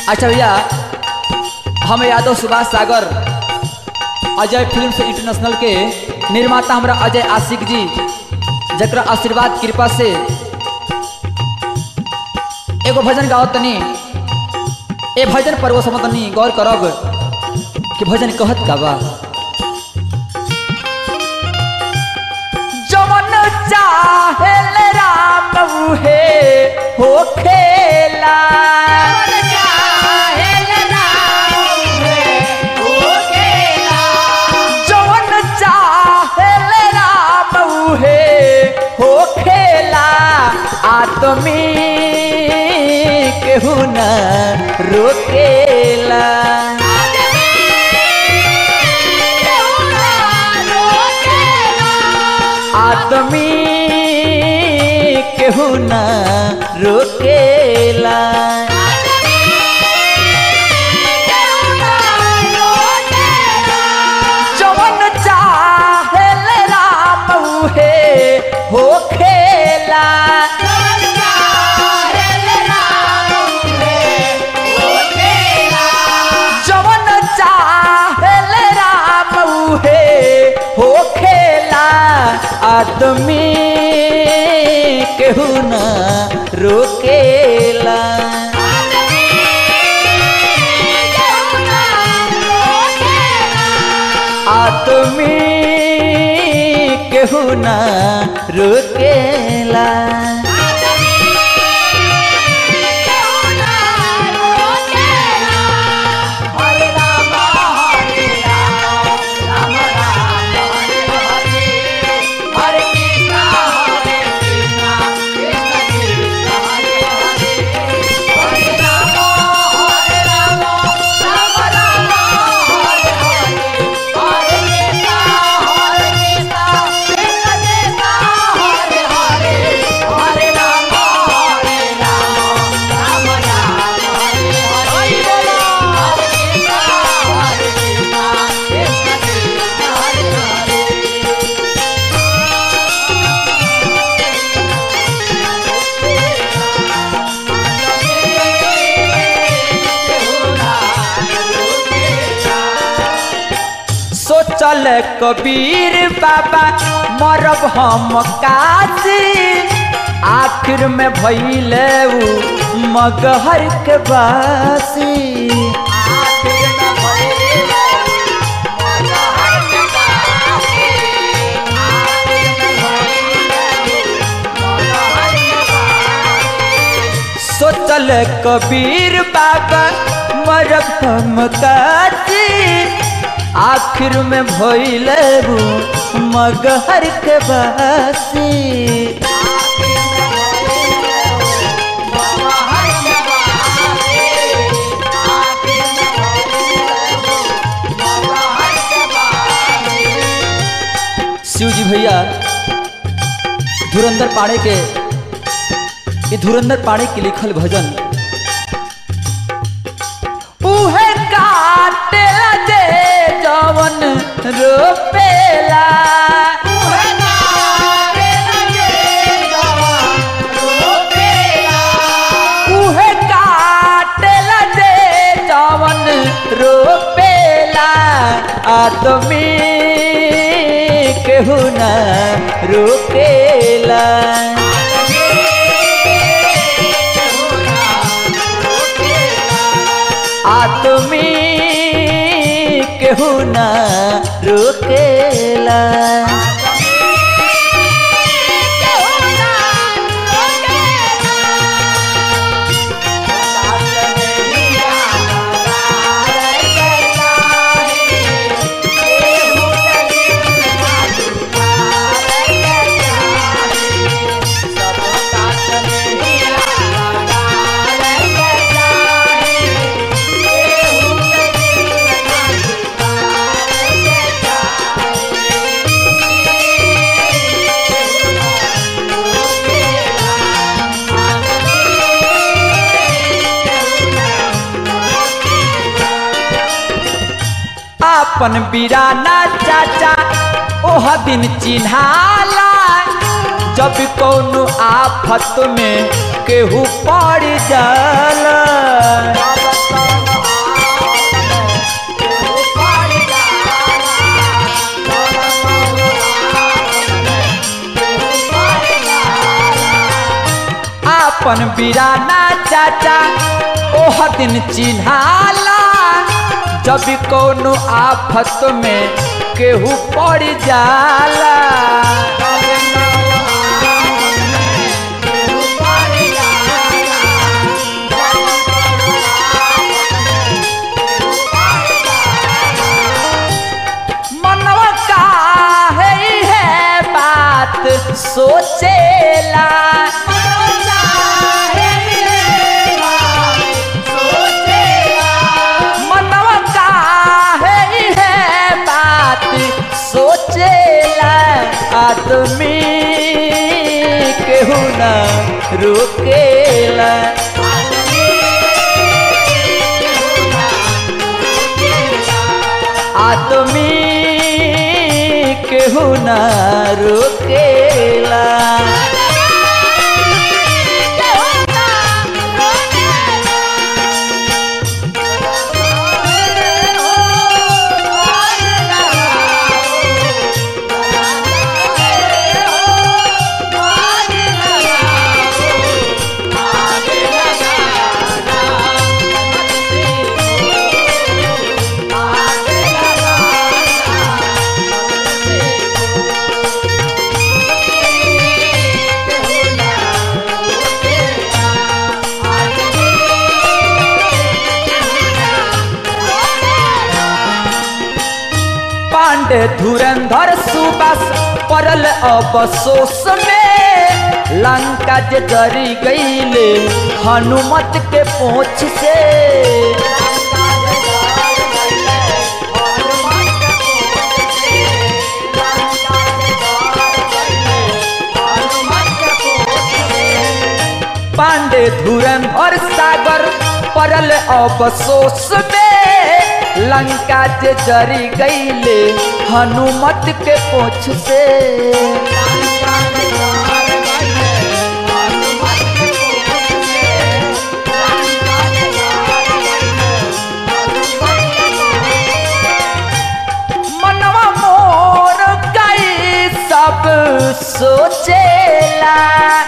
अच्छा भैया हम यादव सुभाष सागर अजय फिल्म से इंटरनेशनल के निर्माता हमरा अजय आशिक जी जकरा आशीर्वाद कृपा से एगो भजन गाओ तनी ए भजन पर वो समझ तनी गौर करब कि भजन कहत का बा जवन चाहेल राम उहे हो खेला जवन चाहेल राम उहे हो खेला आदमी केहू न रोकेला आदमी केहू न रोकेला जवन चाहेल राम उहे हो खेला जवन चाहेल राम उहे हो खेला आदमी केहू न रोकेला आदमी केहू न रोकेला सोचल कबीर बाबा मरब हम काजी आखिर में भैले उ मगहर के बासी सोचल कबीर बाबा मरब हम काजी आखिर में भइले मगहर के बासी शिव जी भैया धुरंधर पाड़े के ये धुरंधर पाड़े के लिखल भजन उहे काटेला दे जवन रोपेला उहे काटेला दे जवन रोपेला आदमी केहू न रोकेला आदमी केहू न रोकेला अपन बिराना चाचा ओह दिन चिन्हाला जब कौनो आफत में केहू पड़ जाला बिराना चाचा ओह दिन चिन्हाला जब कौनो आफत में केहू पड़ जाला मनवा का है है बात सोचेला मनवा का है है बात सोचेला आदमी केहू ना रोकेला आदमी केहू ना रोकेला पांडे धुरंधर सुबस पड़ल अबसोस में लंका जे जरी गईले हनुमत के पोछ से पांडे धुरंधर सागर पड़ल अबसोस में लंका जे जरी गईले हनुमत के पोछ से मनवा मोर गई सब सोचेला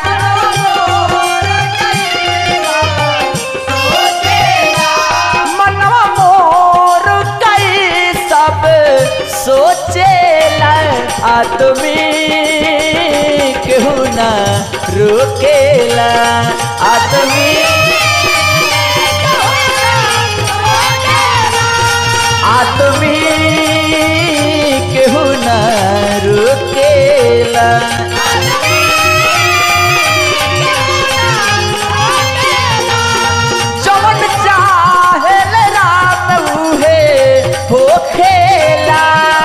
मनवा मोर गई सब सोचेला आदमी केहू ना रोकेला आदमी आदमी केहू ना रोकेला जवन चाहे राम उहे हो खेला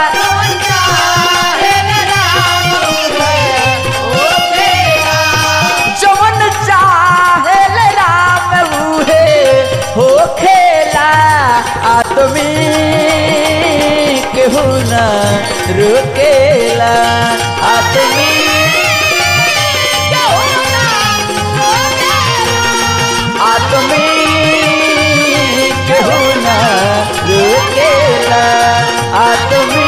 जवन चाहे राम उहे हो खेला आदमी केहू ना रोकेला आदमी आदमी केहू ना रोकेला आदमी